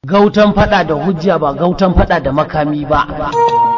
Gautan fada da hujja ba gautan fada da makami ba.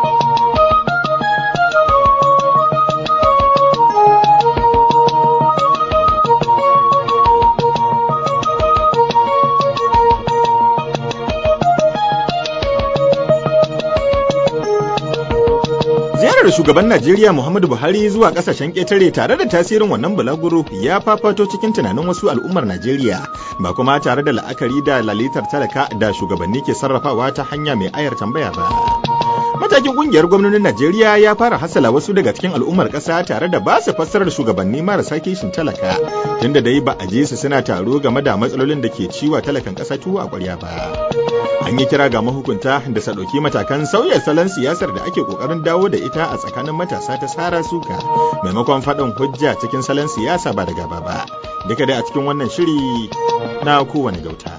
ziyarar shugaban Najeriya Muhammadu Buhari zuwa kasashen ƙetare tare da tasirin wannan bulaguro ya fafato cikin tunanin wasu al'ummar Najeriya ba kuma tare da la'akari da lalitar talaka da shugabanni ke sarrafawa ta hanya mai ayar tambaya ba. Matakin kungiyar gwamnonin Najeriya ya fara hasala wasu daga cikin al'ummar ƙasa tare da ba su fassarar shugabanni marasa kishin talaka tunda dai ba a je su suna taro game da matsalolin da ke ciwa talakan ƙasa tuwo a ƙwarya ba. An yi kira ga mahukunta da sa ɗauki matakan sauya salon siyasar da ake ƙoƙarin dawo da ita a tsakanin matasa ta sara suka maimakon faɗin hujja cikin salon siyasa ba da gaba ba. Duka dai a cikin wannan shiri na kowane gauta.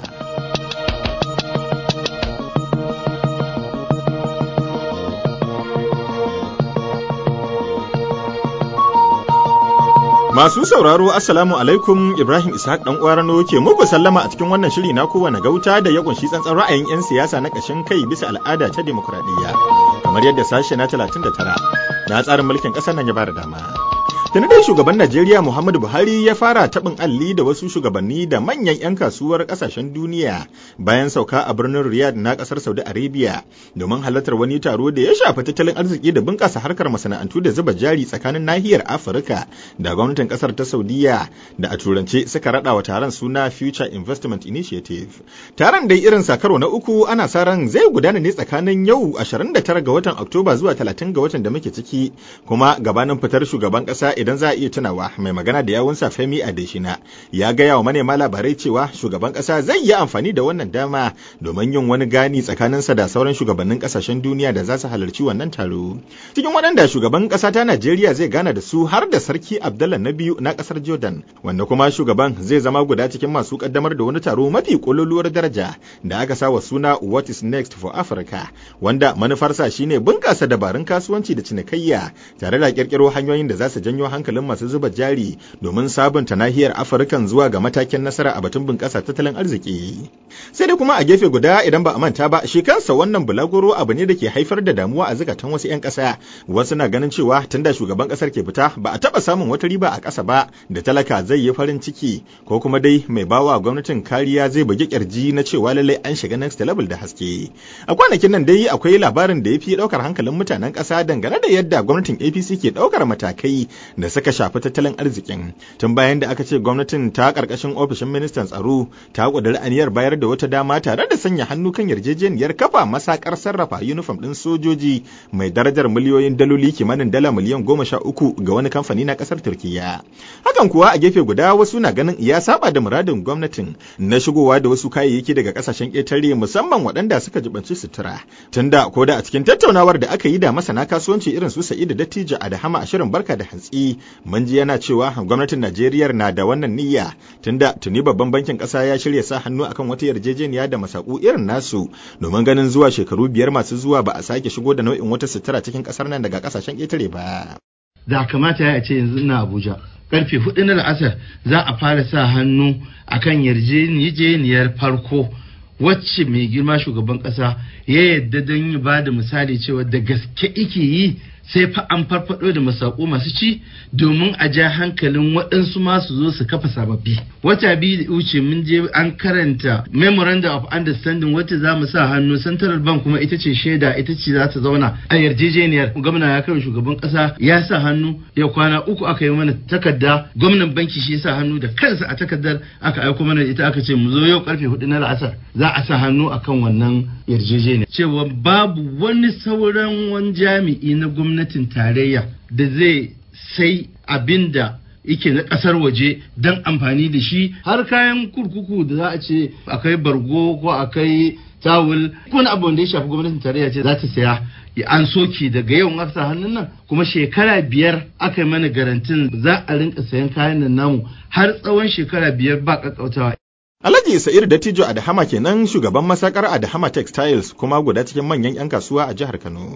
Masu sauraro Assalamu alaikum Ibrahim Ishaq dan Uwarano ke muku sallama a cikin wannan shiri na kowane gauta da ya kunshi tsantsan ra'ayin 'yan siyasa na ƙashin kai bisa al'ada ta demokradiyya kamar yadda sashe na 39 na tsarin mulkin ƙasar nan ya bada dama. Tuni dai shugaban Najeriya Muhammadu Buhari ya fara taɓin alli da wasu shugabanni da manyan 'yan kasuwar ƙasashen duniya bayan sauka a birnin Riyadh na ƙasar Saudi Arabia domin halartar wani taro da ya shafi tattalin arziki da bunƙasa harkar masana'antu da zuba jari tsakanin nahiyar Afirka da gwamnatin ƙasar ta Saudiya da a turance suka raɗa wa taron suna Future Investment Initiative. Taron dai irin sakaro na uku ana sa ran zai gudana ne tsakanin yau 29 ga watan Oktoba zuwa 30 ga watan da muke ciki kuma gabanin fitar shugaban ƙasa idan za a iya tunawa mai magana da yawunsa Femi Adeshina ya gaya wa manema labarai cewa shugaban kasa zai yi amfani da wannan dama domin yin wani gani tsakaninsa da sauran shugabannin kasashen duniya da za su halarci wannan taro. Cikin waɗanda shugaban kasa ta Najeriya zai gana da su har da sarki Abdullah na biyu na kasar Jordan wanda kuma shugaban zai zama guda cikin masu kaddamar da wani taro mafi kololuwar daraja da aka sa wa suna What is next for Africa wanda manufarsa shine bunƙasa dabarun kasuwanci da cinikayya tare da kirkiro hanyoyin da za su janyo hankalin masu zuba jari domin sabunta nahiyar afirkan zuwa ga matakin nasara a batun bunƙasa tattalin arziki sai dai kuma a gefe guda idan ba a manta ba shi kansa wannan bulaguro abu ne da ke haifar da damuwa a zukatan wasu 'yan ƙasa wasu na ganin cewa tunda shugaban ƙasar ke fita ba a taɓa samun wata riba a ƙasa ba da talaka zai yi farin ciki ko kuma dai mai bawa gwamnatin kariya zai bugi kirji na cewa lallai an shiga next level da haske a kwanakin nan dai akwai labarin da ya fi ɗaukar hankalin mutanen ƙasa dangane da yadda gwamnatin apc ke ɗaukar matakai da suka shafi tattalin arzikin tun bayan da aka ce gwamnatin ta karkashin ofishin ministan tsaro ta kudiri aniyar bayar da wata dama tare da sanya hannu kan yarjejeniyar kafa masakar sarrafa yunifom din sojoji mai darajar miliyoyin daloli kimanin dala miliyan goma sha uku ga wani kamfani na kasar turkiya hakan kuwa a gefe guda wasu na ganin ya saba da muradin gwamnatin na shigowa da wasu kayayyaki daga kasashen ƙetare musamman waɗanda suka jibanci sutura tunda ko da a cikin tattaunawar da aka yi da masana kasuwanci irin su sa'idu dattijo a da hama a shirin barka da hantsi mun ji yana cewa gwamnatin Najeriya na da wannan niyya tunda tuni babban bankin ƙasa ya shirya sa hannu akan wata yarjejeniya da masaku irin nasu domin ganin zuwa shekaru biyar masu zuwa ba a sake shigo da nau'in wata sutura cikin ƙasar nan daga ƙasashen ƙetare ba. Da kamata ya ce yanzu ina Abuja. Karfe hudu na la'asar za a fara sa hannu akan yarjejeniyar farko wacce mai girma shugaban ƙasa ya yadda don yi ba da misali cewa da gaske ike yi sai fa an farfado da masako masu ci domin a ja hankalin waɗansu masu zo su kafa sababbi wata biyu da wuce mun je an karanta memorandum of understanding wacce za mu sa hannu central bank kuma ita ce shaida ita ce za ta zauna a yarjejeniyar gwamna ya kai shugaban ƙasa ya sa hannu ya kwana uku aka yi mana takarda gwamnan banki shi ya sa hannu da kansa a takardar aka aiko mana ita aka ce mu zo yau karfe hudu na la'asar za a sa hannu akan wannan yarjejeniyar cewa babu wani sauran wani jami'i na gwamnati gwamnatin tarayya da zai sai abin da yake na kasar waje don amfani da shi har kayan kurkuku da za a ce akai bargo ko akai tawul wani abu da ya shafi gwamnatin tarayya ce za ta saya an soke daga yau aka hannun nan kuma shekara biyar aka yi mana garantin za a rinka sayan kayan nan namu har tsawon shekara biyar ba kakkautawa Alhaji Sa'ir Dattijo Adahama kenan shugaban masakar Adahama Textiles kuma guda cikin manyan 'yan kasuwa a jihar Kano.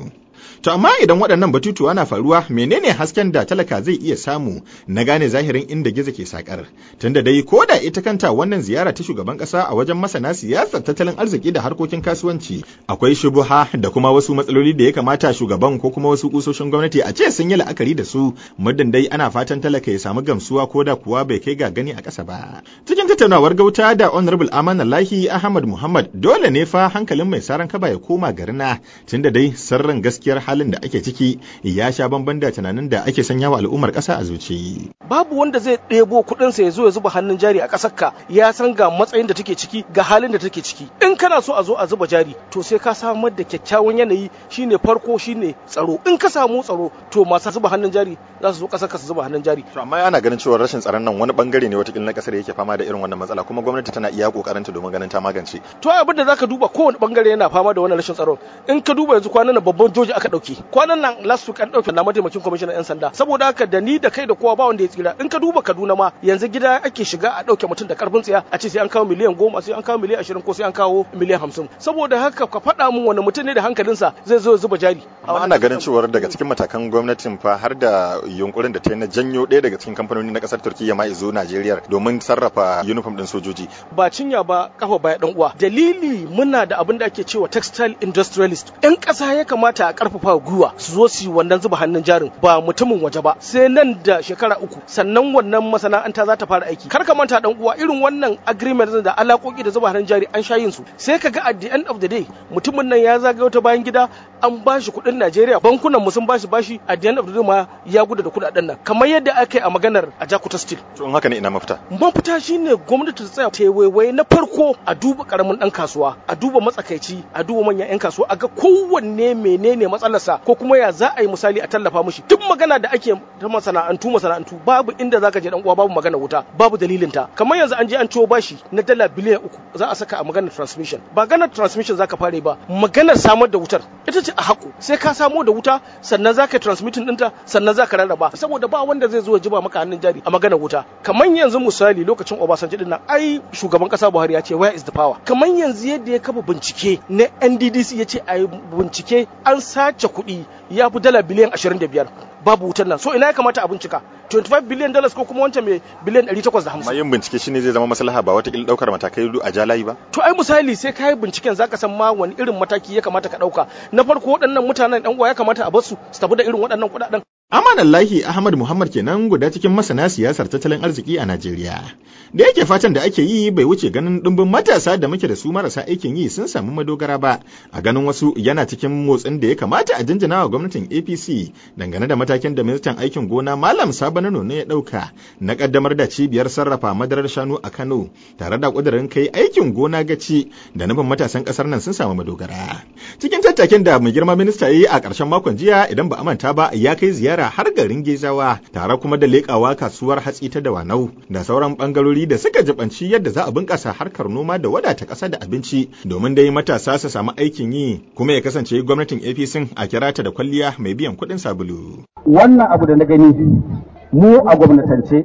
To amma idan waɗannan batutuwa na faruwa menene hasken da talaka zai iya samu na gane zahirin inda gizo ke sakar. Tunda dai ko da ita kanta wannan ziyara ta shugaban ƙasa a wajen masana siyasar tattalin arziki da harkokin kasuwanci akwai shubuha da kuma wasu matsaloli da ya kamata shugaban ko kuma wasu kusoshin gwamnati a ce sun yi la'akari da su muddin dai ana fatan talaka ya samu gamsuwa ko da kuwa bai kai ga gani a ƙasa ba. Cikin tattaunawar gauta da Honorable Amana Lahi Ahmad Muhammad dole ne fa hankalin mai saran kaba ya koma garina tunda dai sirrin gaskiyar halin da ake ciki ya sha bamban da tunanin da ake sanya wa al'ummar ƙasa a zuci. Babu wanda zai ɗebo kuɗinsa ya zo ya zuba hannun jari a ƙasar ka ya san ga matsayin da take ciki ga halin da take ciki. In kana so a zo a zuba jari to sai ka samar da kyakkyawan yanayi shine farko shine tsaro. In ka samu tsaro to masu zuba hannun jari za su zo ƙasar ka su zuba hannun jari. To amma ana ganin cewa rashin tsaron nan wani bangare ne watakila na ƙasar yake fama da irin wannan matsala kuma gwamnati tana iya ƙoƙarinta domin ganin ta magance. To abin da zaka duba kowane bangare yana fama da wannan rashin tsaro. In ka duba yanzu kwanan nan babban joji aka ɗauke. Kwanan nan last week an ɗauke na mataimakin kwamishinan 'yan sanda saboda haka da ni da kai da kowa ba wanda ya tsira in ka duba kaduna ma yanzu gida ake shiga a ɗauke mutum da karfin tsiya a ce sai an kawo miliyan goma sai an kawo miliyan ashirin ko sai an kawo miliyan hamsin saboda haka ka faɗa min wani mutum ne da hankalinsa zai zo zuba jari. amma ana ganin cewar daga cikin matakan gwamnatin fa har da yunkurin da ta yi na janyo ɗaya daga cikin kamfanoni na ƙasar turkiyya ma izo najeriya domin sarrafa uniform ɗin sojoji. ba cinya ba kafa baya ɗan uwa dalili muna da abin da ake cewa textile industrialist 'yan ƙasa ya kamata a ƙarfafa gwiwa su zo su yi wannan zuba hannun jarin ba mutumin waje ba sai nan da shekara uku sannan wannan masana'anta za ta fara aiki kar ka manta dan uwa irin wannan agreement da alakoki da zuba hannun jari an sha yin su sai ka ga at the end of the day mutumin nan ya zagayo ta bayan gida an ba shi kuɗin Najeriya bankunan mu sun bashi bashi at the end of the day ma ya gudu da kuɗaɗen nan kamar yadda aka yi a maganar a Jakuta Steel to in haka ne ina mafita mafita shine gwamnati ta tsaya ta waiwai na farko a duba karamin dan kasuwa a duba matsakaici a duba manyan yan kasuwa a ga kowanne menene matsalarsa ko kuma ya za a yi misali a tallafa mushi duk magana da ake ta masana'antu masana'antu babu inda zaka je dan uwa babu magana wuta babu dalilin ta kamar yanzu an je an ciwo bashi na dala biliyan uku za a saka a maganar transmission ba maganar transmission zaka fare ba maganar samar da wutar ita ce a haƙo sai ka samo da wuta sannan zaka transmitting ɗinta sannan zaka rarraba saboda ba wanda zai zo ya jiba maka hannun jari a maganar wuta kamar yanzu misali lokacin Obasanjo din nan ai shugaban kasa Buhari ya ce where is the power kamar yanzu yadda ya kafa bincike na NDDC ya ce a bincike an sace kuɗi ya fi dala biliyan 25 babu wutar nan so ina ya kamata a bincika 25 biliyan dollars ko kuma wancan mai biliyan 850 amma yin bincike shine zai zama maslaha ba wata daukar matakai a jalayi ba to ai misali sai kai binciken zaka san ma wani irin mataki ya kamata ka dauka na farko waɗannan mutanen ɗan uwa ya kamata a bar su su tafi da irin waɗannan kuɗaɗen Amanallahi Ahmad Muhammad kenan guda cikin masana siyasar tattalin arziki a Najeriya. Da yake fatan da ake yi bai wuce ganin ɗumbin matasa da muke da su marasa aikin yi sun samu madogara ba, a ganin wasu yana cikin motsin da ya kamata a jinjina wa gwamnatin APC dangane da matakin da ministan aikin gona Malam Sabana Nono ya ɗauka na ƙaddamar da cibiyar sarrafa madarar shanu a Kano tare da ƙudurin kai aikin gona gaci da nufin matasan ƙasar nan sun samu madogara. Cikin tattakin da mai girma minista ya yi a ƙarshen makon jiya idan ba a manta ba ya kai ziyara har garin Gezawa tare kuma da leƙawa kasuwar hatsi ta Dawanau da sauran bangarori da suka jibanci yadda za a bunƙasa harkar noma da wadata ƙasa da abinci domin dai matasa su samu aikin yi kuma ya kasance gwamnatin APC a kira ta da kwalliya mai biyan kuɗin sabulu. Wannan abu da na gani mu a gwamnatance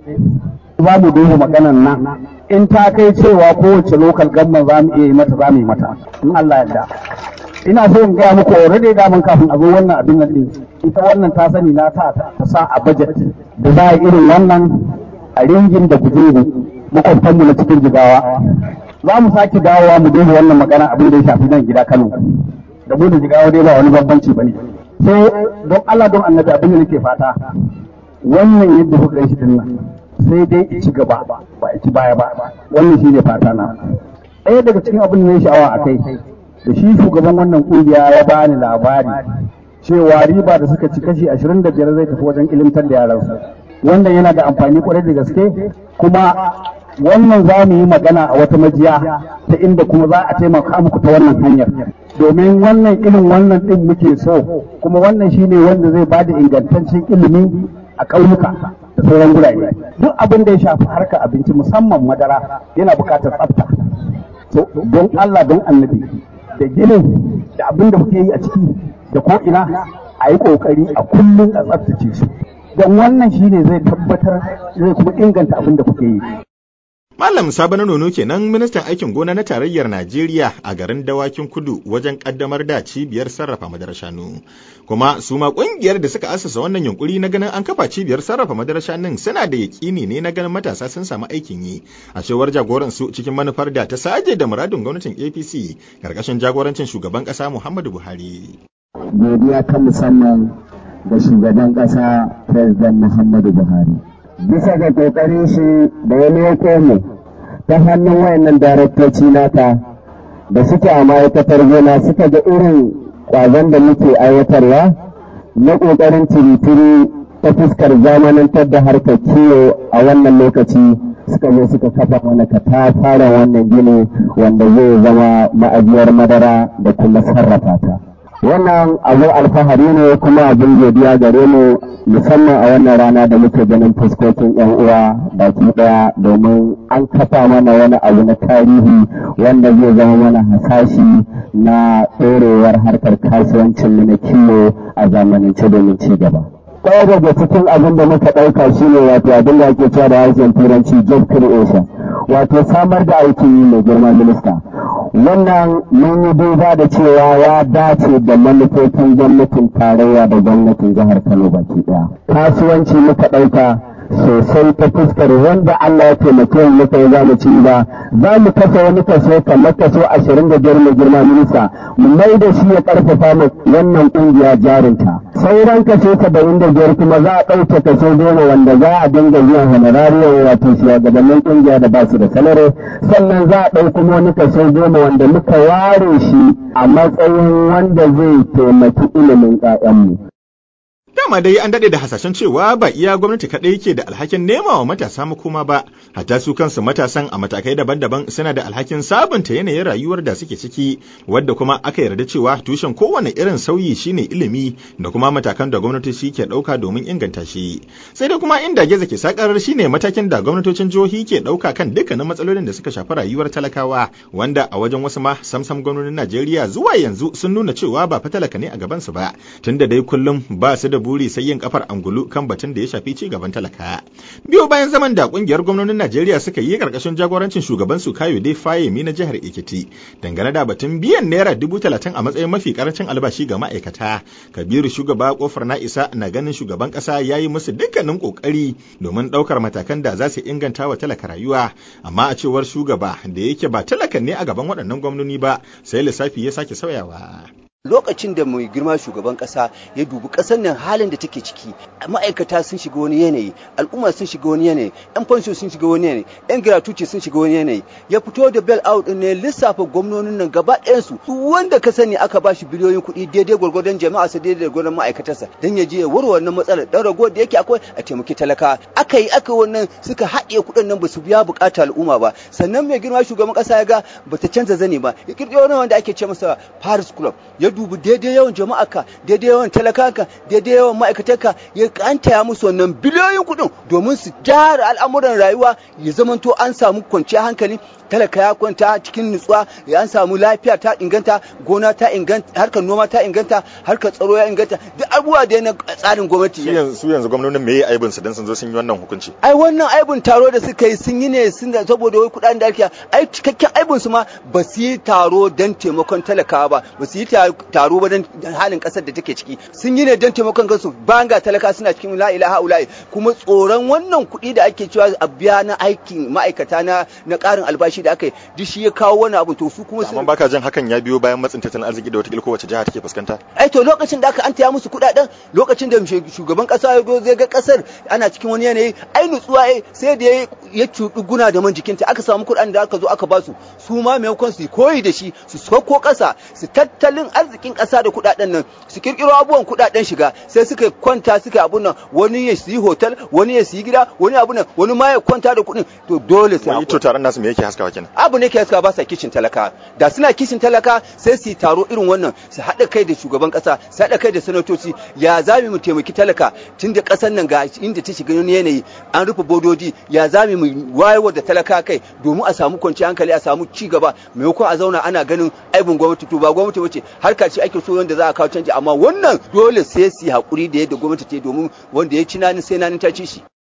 za mu duba maganan nan in ta kai cewa kowace lokal gamman za mu iya yi mata za mu yi mata in Allah yarda. ina so in gaya muku already da mun kafin a zo wannan abin nan din ita wannan ta sani na ta ta sa a budget da za a irin wannan a ringin da gujuru makwabtanmu na cikin jigawa za mu sake dawowa mu duba wannan magana abin da ya shafi nan gida Kano da mu da jigawa dai ba wani bambanci bane sai don Allah don annabi abin da nake fata wannan yadda kuka yi shi din nan sai dai ci gaba ba ci baya ba wannan shine fata na ɗaya daga cikin abin da na sha'awa a kai da shi shugaban wannan kungiya ya bani labari cewa riba da suka ci kashi 25 zai tafi wajen ilimtar da yaransu wannan yana da amfani kwarai da gaske kuma wannan za mu yi magana a wata majiya ta inda kuma za a taimaka muku ta wannan hanyar domin wannan irin wannan din muke so kuma wannan shine wanda zai bada ingantaccen ilimi a ƙauyuka da sauran gurare duk abin da ya shafi harkar abinci musamman madara yana buƙatar tsafta don Allah don annabi da ginin da abin da kuke yi a ciki da ko ina a yi kokari a kullum a tsaftace su don wannan shine zai tabbatar zai kuma inganta abin da kuke yi Malam Sabana Nono kenan ministan aikin gona na tarayyar Najeriya a garin Dawakin Kudu wajen kaddamar da cibiyar sarrafa madarar shanu. Kuma su ma kungiyar da suka asasa wannan yunkuri na ganin an kafa cibiyar sarrafa madarar shanun suna da yakini ne na ganin matasa sun samu aikin yi. A cewar jagoran su cikin manufar da ta saje da muradin gwamnatin APC karkashin jagorancin shugaban kasa Muhammadu Buhari. Godiya ta musamman ga shugaban kasa President Muhammadu Buhari. bisa ga kokarin shi da ya leko mu ta hannun wayannan daraktoci naka da suke a ma'aikatar gona suka ga irin kwazon da muke aiwatarwa na kokarin tiritiri ta fuskar zamanantar da harkar kiwo a wannan lokaci suka zo suka kafa mana katafaren wannan gini wanda zai zama ma'ajiyar madara da kuma sarrafa ta. wannan abin alfahari ne kuma abin godiya gare mu musamman a wannan rana da muke ganin fuskokin yan uwa baki daya domin an kafa mana wani abu na tarihi wanda zai zama mana hasashi na ɗorewar harkar kasuwancin mu na kiwo a zamanance domin ci gaba ɗaya daga cikin abin da muka ɗauka shine wato abin da ake cewa da harshen turanci job creation wato samar da aikin yi mai girma minista wannan mun yi duba da cewa ya dace da manufofin gwamnatin tarayya da gwamnatin jihar kano baki ɗaya kasuwanci muka ɗauka sosai ta fuskar wanda Allah ya taimake mu muka yi zamu ci ba za mu kasa wani kaso kamar kaso ashirin da biyar mai girma minista mu mai da shi ya karfafa mu wannan kungiya jarinta sauran kaso saba'in da biyar kuma za a ɗauke kaso goma wanda za a dinga biyan honorarium wato shugabannin kungiya da ba su da salari sannan za a ɗau kuma wani kaso goma wanda muka ware shi a matsayin wanda zai taimaki ilimin 'ya'yanmu. Dama dai an daɗe da hasashen cewa ba iya gwamnati kaɗai ke da alhakin nema wa matasa makoma ba, hatta su kansu matasan a matakai daban-daban suna da alhakin sabunta yanayin rayuwar da suke ciki, wadda kuma aka yarda cewa tushen kowane irin sauyi shine ilimi da kuma matakan da gwamnatoci ke ɗauka domin inganta shi. Sai dai kuma inda geza ke sakar shine matakin da gwamnatocin jihohi ke ɗauka kan dukkanin matsalolin da suka shafi rayuwar talakawa, wanda a wajen wasu ma samsam gwamnonin Najeriya zuwa yanzu sun nuna cewa ba fa talaka ne a gabansu ba, tunda dai kullum ba su da buri sai yin kafar angulu kan batun da ya shafi ci gaban talaka. Biyo bayan zaman da kungiyar gwamnonin Najeriya suka yi karkashin jagorancin shugaban su Kayo Dai Fayemi na jihar Ekiti dangane da batun biyan naira dubu talatin a matsayin mafi karancin albashi ga ma'aikata. Kabiru shugaba kofar na isa na ganin shugaban kasa ya yi musu dukkanin kokari domin ɗaukar matakan da za su inganta wa talaka rayuwa. Amma a cewar shugaba da yake ba talakan ne a gaban waɗannan gwamnoni ba sai lissafi ya sake sauyawa. lokacin da mai girma shugaban kasa ya dubi kasar nan halin da take ciki ma'aikata sun shiga wani yanayi al'umma sun shiga wani yanayi yan fansho sun shiga wani yanayi yan gratuity sun shiga wani yanayi ya fito da bell out din ne lissafa gwamnonin nan gaba ɗayan su wanda ka sani aka bashi biliyoyin kuɗi daidai gwargwadon jama'a sa daidai gwargwadon ma'aikatarsa dan ya je ya warware wannan matsalar dan rago da yake akwai a taimaki talaka aka yi aka wannan suka haɗiye kuɗin nan ba su biya bukata al'umma ba sannan mai girma shugaban kasa ya ga bata canza zane ba ya kirkiro wani wanda ake ce masa Paris Club ya dubi daidai yawan jama'arka daidai yawan talakanka daidai yawan ma'aikatarka ya kantaya musu wannan biliyoyin kuɗin domin su gyara al'amuran rayuwa ya zamanto an samu kwanciyar hankali talaka ya kwanta cikin nutsuwa ya an samu lafiya ta inganta gona ta inganta harkar noma ta inganta harkar tsaro ya inganta duk abubuwa da na tsarin gwamnati su yanzu gwamnonin me aibin su dan sun zo sun yi wannan hukunci ai wannan aibin taro da suka yi sun yi ne sun da saboda wai kudaden da ake ai cikakken aibin su ma ba su yi taro dan taimakon talakawa ba ba su yi taro ba dan halin kasar da take ciki sun yi ne dan taimakon kansu bayan ga talaka suna cikin la ilaha ula'i kuma tsoron wannan kuɗi da ake cewa a biya na aikin ma'aikata na na ƙarin albashi da aka yi duk shi ya kawo wani abu to su kuma amma baka jin hakan ya biyo bayan matsin tattalin arziki da wata kowace jiha take fuskanta ai to lokacin da aka an taya musu kuɗaɗen lokacin da shugaban ƙasa ya zo zai ga ƙasar ana cikin wani yanayi ai nutsuwa sai da ya cuɗi guna da man jikinta aka samu kuɗaɗen da aka zo aka basu su ma maimakon su koyi da shi su sauko ƙasa su tattalin arzikin ƙasa da kuɗaɗen nan su kirkiro abubuwan kuɗaɗen shiga sai suka kwanta suka abun nan wani ya siyi hotel wani ya siyi gida wani abun nan wani ma ya kwanta da kuɗin to dole sai to taron nasu me yake haskawa kenan abu ne ke haskawa ba sa kishin talaka da suna kishin talaka sai su yi taro irin wannan su haɗa kai da shugaban ƙasa su haɗa kai da sanatoci ya zami mu taimaki talaka tun da ƙasar nan ga inda ta shiga wani yanayi an rufe bodoji ya zami mu wayarwa da talaka kai domin a samu kwanciyar hankali a samu ci gaba maimakon a zauna ana ganin aibin gwamnati to ba gwamnati bace harka ce ake so wanda za a kawo canji amma wannan dole sai su yi haƙuri da yadda gwamnati ta yi domin wanda ya ci nanin sai nanin ta ci shi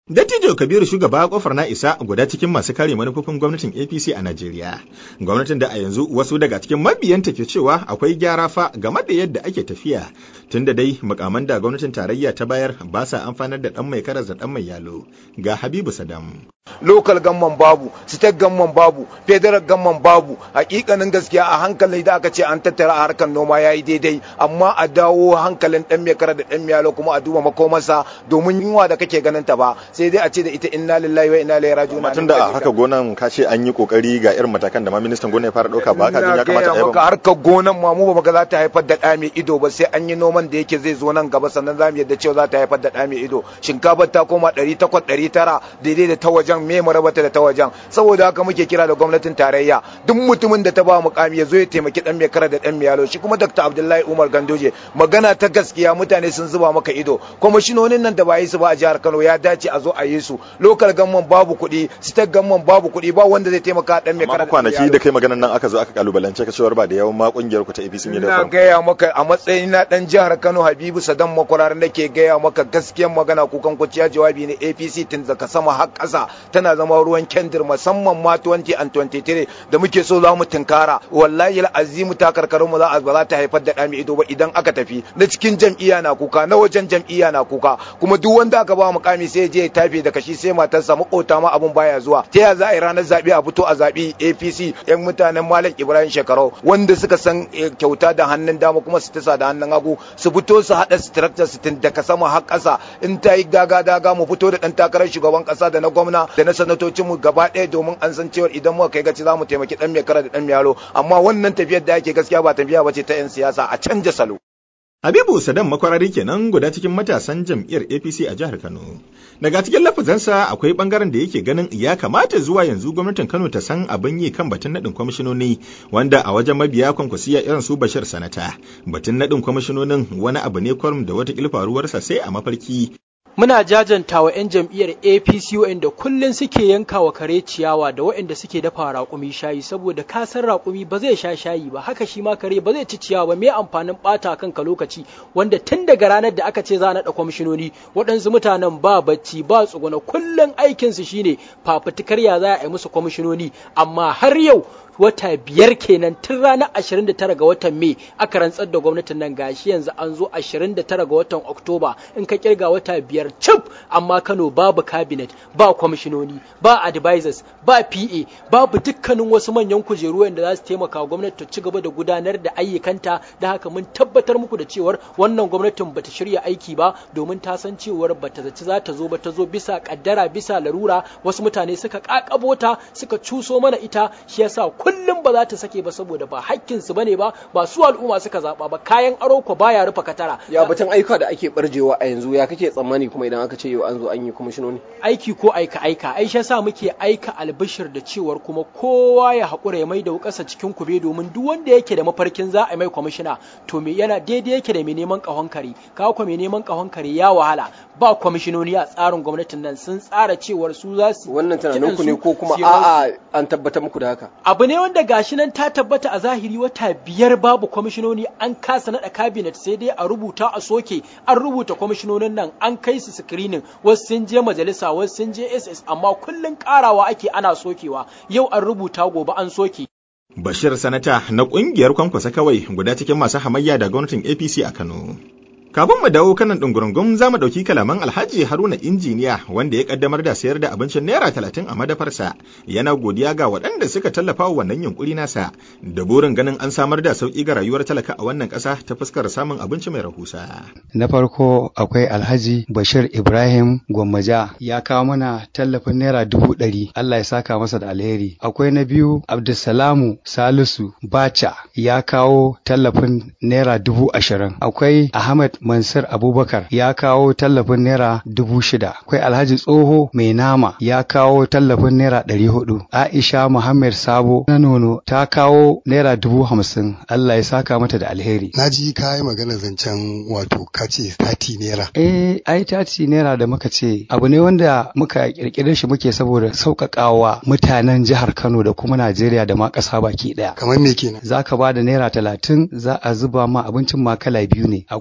Dattijo Kabiru shugaba kofar na isa guda cikin masu kare manufofin gwamnatin APC a Najeriya. Gwamnatin da a yanzu wasu daga cikin mabiyanta ke cewa akwai gyara fa game da yadda ake tafiya. Tunda dai mukaman da gwamnatin tarayya ta bayar ba sa amfanar da dan mai karas da dan mai yalo. Ga Habibu Sadam. local gamman babu state gamman babu federal gamman babu hakikanin gaskiya a hankali da aka ce an tattara a harkar noma yayi daidai amma a dawo hankalin dan mai kara da dan miyalo kuma a duba makomarsa domin yunwa da kake ganin ta ba sai dai a ce da ita inna lillahi wa inna ilaihi raji'un Amma tunda a haka gonan ka ce an yi kokari ga irin matakan da ma ministan gona ya fara dauka ba ka jin ya kamata a yi maka ba. harkar gonan ma mu ba ga za ta haifar da ɗa mai ido ba sai an yi noman da yake zai zo nan gaba sannan za mu yadda cewa za ta haifar da ɗa mai ido shinkafar ta koma ɗari takwas ɗari tara daidai da ta wajen me mu rabata da ta wajen saboda haka muke kira da gwamnatin tarayya duk mutumin da ta ba mukami ya zo ya taimaki ɗan mai kara da ɗan mai yalo shi kuma Dr. Abdullahi Umar Gandoje magana ta gaskiya mutane sun zuba maka ido kwamishinonin nan da ba yi su ba a jihar Kano ya dace a zo a yi su local gamman babu kuɗi state gamman babu kuɗi ba wanda zai taimaka ɗan mai kara Amma kwanaki da kai maganan nan aka zo aka kalubalance ka cewar ba da yawan ma kungiyar ku ta APC ne da Ina farko. gaya maka a matsayin na dan jihar Kano Habibu Sadan Makwarar nake gaya maka gaskiyar magana kukan kuciya jawabi ne APC tun daga sama har ƙasa tana zama ruwan kendir musamman ma 20 and 23 da muke so za mu tunkara wallahi azimu ta karkarin mu za a ba za ta haifar da ɗami ido ba idan aka tafi na cikin jam'iyya na kuka na wajen jam'iyya na kuka kuma duk wanda aka ba mukami sai ya je ya tafi da kashi sai matarsa makota ma abun baya zuwa ta ya za a yi ranar zaɓe a fito a zaɓi APC yan mutanen Malam Ibrahim Shekarau wanda suka san eh, kyauta da hannun dama kuma su tasa da hannun hagu su fito su haɗa structure su tun daga sama har ƙasa in ta yi daga daga mu fito da ɗan takarar shugaban ƙasa da na gwamna da na sanatocin mu gaba ɗaya domin an san cewa idan muka kai gaci za mu taimaki ɗan mai kara da ɗan yaro amma wannan tafiyar da ake gaskiya ba tafiya ba ce ta 'yan siyasa a canja salo. Habibu Saddam makwarari kenan guda cikin matasan jam'iyyar APC a jihar Kano. Daga cikin lafazansa akwai bangaren da yake ganin ya kamata zuwa yanzu gwamnatin Kano ta san abin yi kan batun naɗin kwamishinoni wanda a wajen mabiya kwankwasiya irin su Bashir Sanata. Batun naɗin kwamishinonin wani abu ne kwarum da wata faruwarsa sai a mafarki muna jajanta wa 'yan jam'iyyar apc waɗanda kullum suke yanka wa kare ciyawa da waɗanda suke dafa raƙumi shayi saboda kasan raƙumi ba zai sha shayi ba haka shi ma kare ba zai ci ciyawa ba me amfanin ɓata kanka lokaci wanda tun daga ranar da aka ce za a naɗa kwamishinoni waɗansu mutanen ba bacci ba tsuguna kullum aikinsu shine fafutukar ya za a yi musu kwamishinoni amma har yau wata biyar kenan tun ranar 29 ga watan Mai aka rantsar da gwamnatin nan gashi yanzu an zo 29 ga watan Oktoba in ka kirga wata biyar cif amma Kano babu cabinet ba kwamishinoni ba advisors ba PA babu dukkanin wasu manyan kujeru wanda za su taimaka wa gwamnati ta ci gaba da gudanar da ayyukanta da haka mun tabbatar muku da cewar wannan gwamnatin bata shirya aiki ba domin ta san cewar bata zaci za ta zo ba ta zo bisa kaddara bisa larura wasu mutane suka kakabo ta suka cuso mana ita shi yasa kullum ba za ta sake ba saboda ba hakkin su bane ba ba su al'umma suka zaba ba kayan aro ko baya rufe katara ya batun aika da ake barjewa a yanzu ya kake tsammani kuma idan aka ce yau an zo an yi kwamishinoni aiki ko aika aika ai shi yasa muke aika albishir da cewar kuma kowa ya haƙura ya mai da wukarsa cikin kube domin duk wanda yake da mafarkin za a mai kwamishina to me yana daidai yake da mai neman ƙahon kare kawo ko mai neman ƙahon kare ya wahala ba kwamishinoni a tsarin gwamnatin nan sun tsara cewar su za su wannan tunanin ku ne ko kuma su yi rawa- a'a an tabbatar muku da haka abu ne wanda gashi nan ta tabbata a zahiri wata biyar babu kwamishinoni an kasa nada cabinet sai dai a rubuta a soke an rubuta kwamishinonin nan an kai su screening wasu sun je majalisa wasu sun je ss amma kullun karawa ake ana sokewa yau an rubuta gobe an soke Bashir Sanata na ƙungiyar kwankwasa kawai guda cikin masu hamayya da gwamnatin APC a Kano. Kafin mu dawo kanan ɗungurungun za mu ɗauki kalaman Alhaji Haruna Injiniya wanda ya ƙaddamar da sayar da abincin Naira talatin a madafarsa yana godiya ga waɗanda suka tallafa wa wannan yunƙuri nasa da burin ganin an samar da sauƙi ga rayuwar talaka a wannan ƙasa ta fuskar samun abinci mai rahusa. Na farko akwai Alhaji Bashir Ibrahim Gwammaja ya kawo mana tallafin naira dubu ɗari Allah ya saka masa da alheri. Akwai na biyu Abdulsalamu Salisu Bacha ya kawo tallafin naira dubu ashirin. Akwai Ahmad Mansur Abubakar ya kawo tallafin naira dubu shida. Akwai Alhaji Tsoho Mai Nama ya kawo tallafin naira ɗari hudu. Aisha Muhammad Sabo na nono ta kawo naira dubu hamsin. Allah ya saka mata da alheri. Na ji ka yi magana zancen wato kace tati naira. Eh, ai tati naira da muka ce abu ne wanda muka kirkire shi muke saboda sauƙaƙawa mutanen jihar Kano da kuma Najeriya da ma ƙasa baki ɗaya. Kamar me kenan? Za ka ba da naira talatin za a zuba ma abincin ma kala biyu ne. Akwai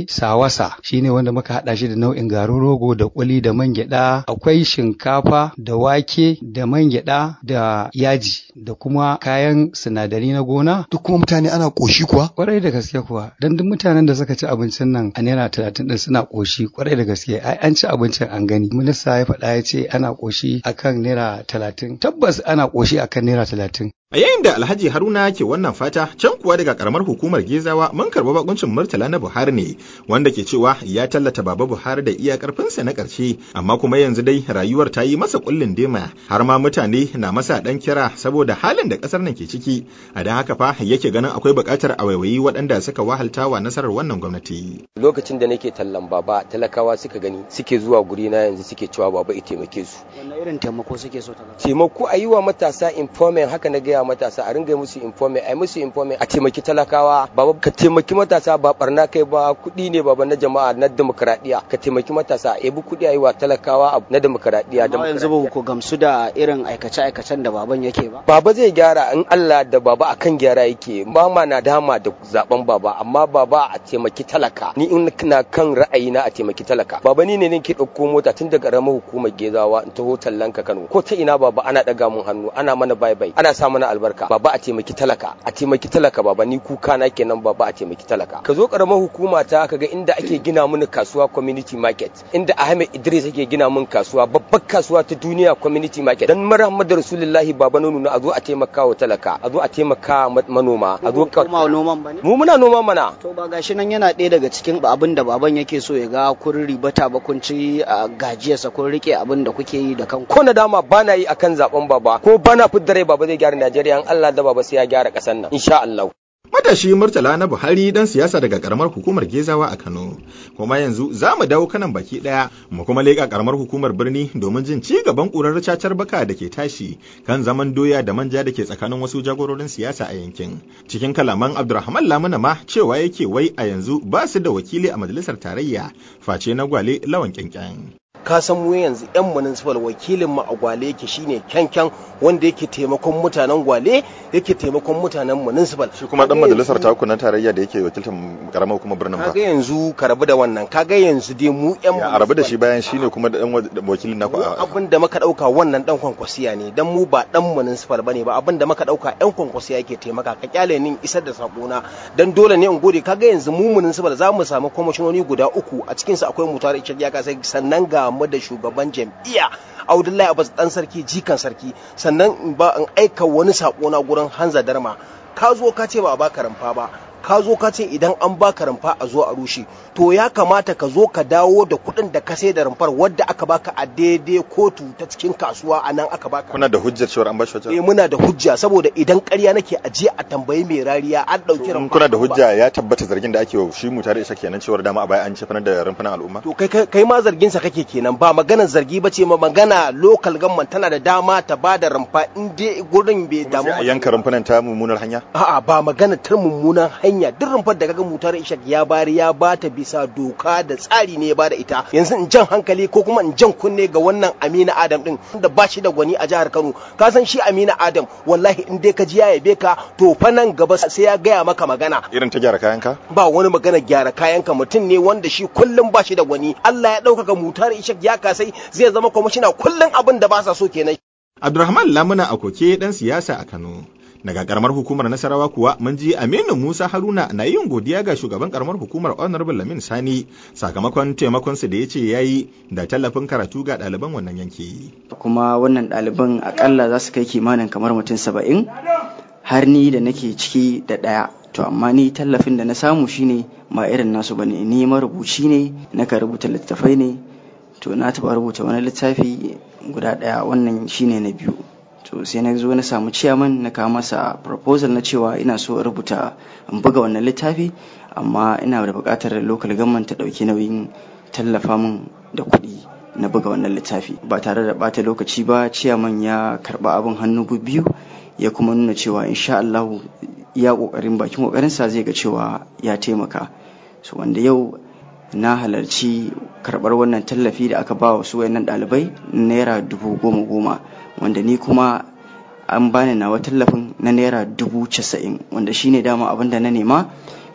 sawasa shine wanda muka haɗa shi da nau'in garin rogo da kuli da man gyaɗa akwai shinkafa da wake da man gyaɗa da yaji da kuma kayan sinadari na gona duk kuma mutane ana ƙoshi kuwa kwarai da gaske kuwa dan duk mutanen da suka ci abincin nan a naira talatin din suna ƙoshi kwarai da gaske ai an ci abincin an gani minista ya faɗa ya ce ana ƙoshi akan naira talatin tabbas ana ƙoshi akan naira talatin A yayin da Alhaji Haruna ke wannan fata, can kuwa daga karamar hukumar Gezawa mun karɓi bakuncin Murtala na Buhari ne, wanda ke cewa ya tallata Baba Buhari da iya karfinsa na ƙarshe, amma kuma yanzu dai rayuwar ta yi masa kullin dema, har ma mutane na masa ɗan kira saboda halin da ƙasar nan ke ciki. A don haka fa yake ganin akwai buƙatar a waiwayi waɗanda suka wahalta wa nasarar wannan gwamnati. Lokacin da nake tallan baba talakawa suka gani suke zuwa guri na yanzu suke cewa baba ya taimake su. Wanne irin taimako suke so ta Taimako a yi wa matasa informant haka na gaya matasa a ringa musu informe a musu informe a taimaki talakawa ba ka taimaki matasa ba barna kai ba kuɗi ne ba na jama'a na demokradiya ka taimaki matasa a yabi kuɗi a yi wa talakawa na demokradiya amma yanzu ba ku gamsu da irin aikace aikacen da baban yake ba baba zai gyara in Allah da baba akan gyara yake ba ma na dama da zaben baba amma baba a taimaki talaka ni in na kan ra'ayi na a taimaki talaka baba ni ne ke ɗauko mota tun daga ƙaramar hukumar gezawa in taho tallan ka Kano ko ta ina baba ana ɗaga mun hannu ana mana bye bye ana sa mana albarka baba a taimaki talaka a taimaki talaka baba ni kuka na kenan baba a taimaki talaka ka zo karamar hukuma ta kaga inda ake gina mini kasuwa community market inda Ahmed Idris yake gina min kasuwa babbar kasuwa ta duniya community market dan Muhammadu Rasulullahi baba nono a zo a taimaka wa talaka a zo a taimaka manoma a zo ka kuma noman bane mu muna noma mana to ba gashi nan yana ɗaya daga cikin abin da baban yake so ya ga kun ribata ba kun ci gajiyarsa kun rike abin da kuke yi da kanku ko na dama bana yi akan zaben baba ko bana fidda rai baba zai gyara Najeriya in Allah da baba sai ya gyara ƙasar nan insha Allah Matashi Murtala na Buhari dan siyasa daga karamar hukumar Gezawa a Kano. Kuma yanzu za mu dawo kanan baki daya mu kuma leƙa karamar hukumar birni domin jin ci gaban ƙurar cacar baka da ke tashi kan zaman doya da manja da ke tsakanin wasu jagororin siyasa a yankin. Cikin kalaman Abdulrahman Lamuna ma cewa yake wai a yanzu ba su da wakili a majalisar tarayya face na gwale lawan kyankyan. ka san mu yanzu yan municipal wakilin mu a gwale yake shine kyankyan wanda yake taimakon mutanen gwale yake taimakon mutanen municipal shi kuma dan majalisar taku na tarayya da yake wakiltar karamar kuma birnin ba kaga yanzu ka rabu da wannan kaga yanzu dai mu yan ya rabu da shi bayan shine kuma dan wakilin naku abin da muka dauka wannan dan kwankwasiya ne dan mu ba dan municipal bane ba abin da muka dauka yan kwankwasiya yake taimaka ka kyale ni isar da sakona dan dole ne in gode kaga yanzu mu municipal za mu samu kwamishinoni guda uku a cikin su akwai mutar ya kasai sannan ga mu da shugaban jam'iyya Abdullahi Abbas dan sarki jikan sarki sannan in ba in aika wani sako na gurin Hanza Darma ka zo ka ce ba a baka rumfa ba ka zo ka ce idan an baka rumfa a zo a rushe to ya kamata ka zo ka dawo da kuɗin da ka sai da rumfar wadda aka baka a daidai kotu ta cikin kasuwa a nan aka baka kuna da hujjar cewa an bashi wajen eh muna da hujja saboda idan ƙarya nake aje a tambayi mai rariya an ɗauki rumfa kuna da hujja ya tabbata zargin da ake wa shi mu tare isa kenan cewa dama a baya an cefanar da rumfunan al'umma to kai kai ma zargin sa kake kenan ba maganar zargi ba ce ma magana local government tana da dama ta ba da rumfa in dai gurin bai damu a yanka rumfunan ta mummunar hanya a'a ba magana ta mummunan hanya duk rumfar da kaga mutar ishak ya bari ya bata bisa doka da tsari ne ya bada ita yanzu in jan hankali ko kuma in jan kunne ga wannan Amina Adam din da ba shi da gwani a jihar Kano ka san shi Amina Adam wallahi in dai ka ji ya yabe ka to fa nan gaba sai ya gaya maka magana irin ta gyara kayanka ba wani magana gyara kayanka mutum ne wanda shi kullum ba shi da gwani Allah ya ɗaukaka mutar ishak ya kasai zai zama kwamishina kullum abin da ba sa so kenan Abdulrahman Lamuna Akoke dan siyasa a Kano daga karamar hukumar nasarawa kuwa mun ji aminu musa haruna na yin godiya ga shugaban karamar hukumar honorable lamin sani sakamakon taimakonsa da ya ce ya yi da tallafin karatu ga ɗaliban wannan yanki kuma wannan ɗaliban akalla za su kai kimanin kamar mutum saba'in har ni da nake ciki da ɗaya to amma ni tallafin da na samu shine ba irin nasu bane ni marubuci ne naka rubuta littattafai ne to na taɓa rubuta wani littafi guda ɗaya wannan shine na biyu to sai na zo na samu ciyaman na kawo masa proposal na cewa ina so in rubuta in buga wannan littafi amma ina da buƙatar local government ta ɗauki nauyin tallafa min da kuɗi na buga wannan littafi ba tare da ɓata lokaci ba ciyaman ya karɓa abin hannu biyu ya kuma nuna cewa insha Allah ya ƙoƙarin bakin ƙoƙarinsa zai ga cewa ya taimaka so wanda yau na halarci karɓar wannan tallafi da aka ba wa su wayannan ɗalibai naira dubu goma goma wanda ni kuma an bani nawa tallafin na naira dubu casa'in wanda shine dama abin da na nema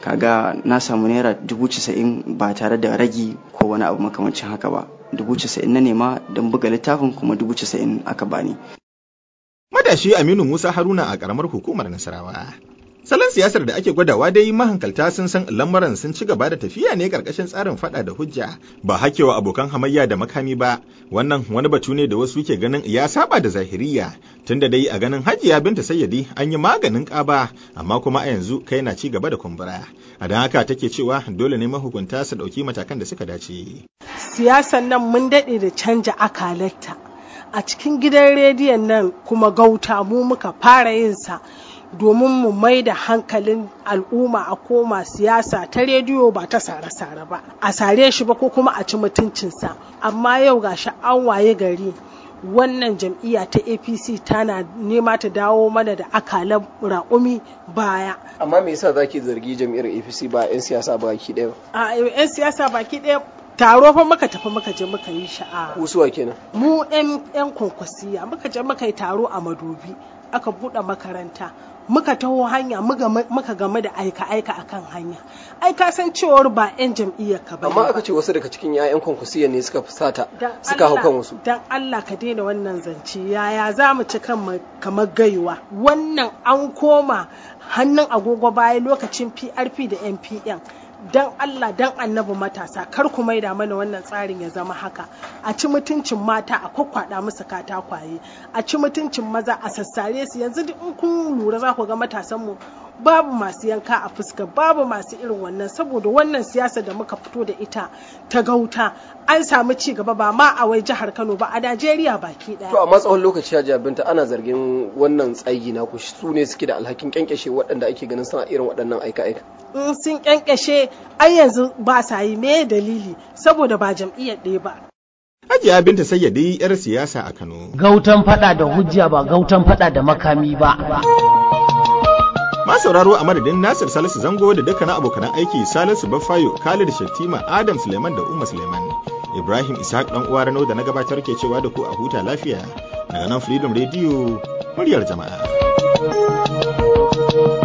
kaga na samu naira dubu casa'in ba tare da ragi ko wani abu makamancin haka ba dubu casa'in na nema don buga littafin kuma dubu casa'in aka bani Madashi Aminu Musa Haruna a ƙaramar hukumar Nasarawa. Salon siyasar da ake gwadawa dai mahankalta sun san lamarin sun ci gaba da tafiya ne karkashin tsarin fada da hujja ba hakewa abokan hamayya da makami ba wannan wani batu ne da wasu ke ganin ya saba da zahiriya tunda dai a ganin hajiya binta sayyadi an yi maganin ƙaba amma kuma a yanzu kai na ci gaba da kumbura a don haka take cewa dole ne mahukunta su ɗauki matakan da suka dace. Siyasan nan mun daɗe da canja akalarta a cikin gidan rediyon nan kuma gauta mu muka fara yin sa domin mu mai da hankalin al'umma a koma siyasa ta rediyo ba ta sare-sare ba a sare shi ba ko kuma a ci mutuncinsa amma yau gashi an waye gari wannan jam'iyya ta apc tana nema ta dawo mana da akalan raƙumi baya amma me yasa zaki zargi jam'iyyar apc ba 'yan siyasa baki ɗaya a 'yan siyasa baki ɗaya taro fa muka tafi muka je muka yi sha'a kusuwa kenan mu 'yan kwankwasiya muka je muka yi taro a madobi aka buɗe makaranta muka taho hanya muka game da aika-aika akan hanya ai ka san cewar ba 'yan jam'iyyar ka ba amma aka ce wasu daga cikin 'ya'yan kwankwasiyya ne suka fusata suka hau kan wasu dan Allah ka daina wannan zance yaya za mu ci kan kamar gaiwa wannan an koma hannun agogo baya lokacin PRP da NPN dan Allah dan annabi matasa kar ku maida mana wannan tsarin ya zama haka a ci mutuncin mata a kwakwada musu katakwaye a ci mutuncin maza a sassare su yanzu in kun lura za ku ga matasan mu babu masu yanka a fuska babu masu irin wannan saboda wannan siyasa da muka fito da ita ta gauta an samu ci gaba ba ma a wai jihar Kano ba a Najeriya baki daya to amma tsawon lokaci ya binta ana zargin wannan tsayi na ku su ne suke da alhakin kyankyashe waɗanda ake ganin suna irin waɗannan aika-aika in sun kyankyashe ai yanzu ba sa yi me dalili saboda ba jam'iyyar ɗaya ba Hajiya Binta Sayyadi 'yar siyasa a Kano. Gautan fada da hujja ba gautan fada da makami ba. Ma sauraro a madadin Nasir Salisu Zango da dukkanin abokanan aiki Salisu Baffayo, Khalid Shattima, Adam Suleiman da Umma Suleiman. Ibrahim Ishaq dan uwa Rano da na gabatar ke cewa da ku a huta lafiya daga nan Freedom Radio muryar jama'a.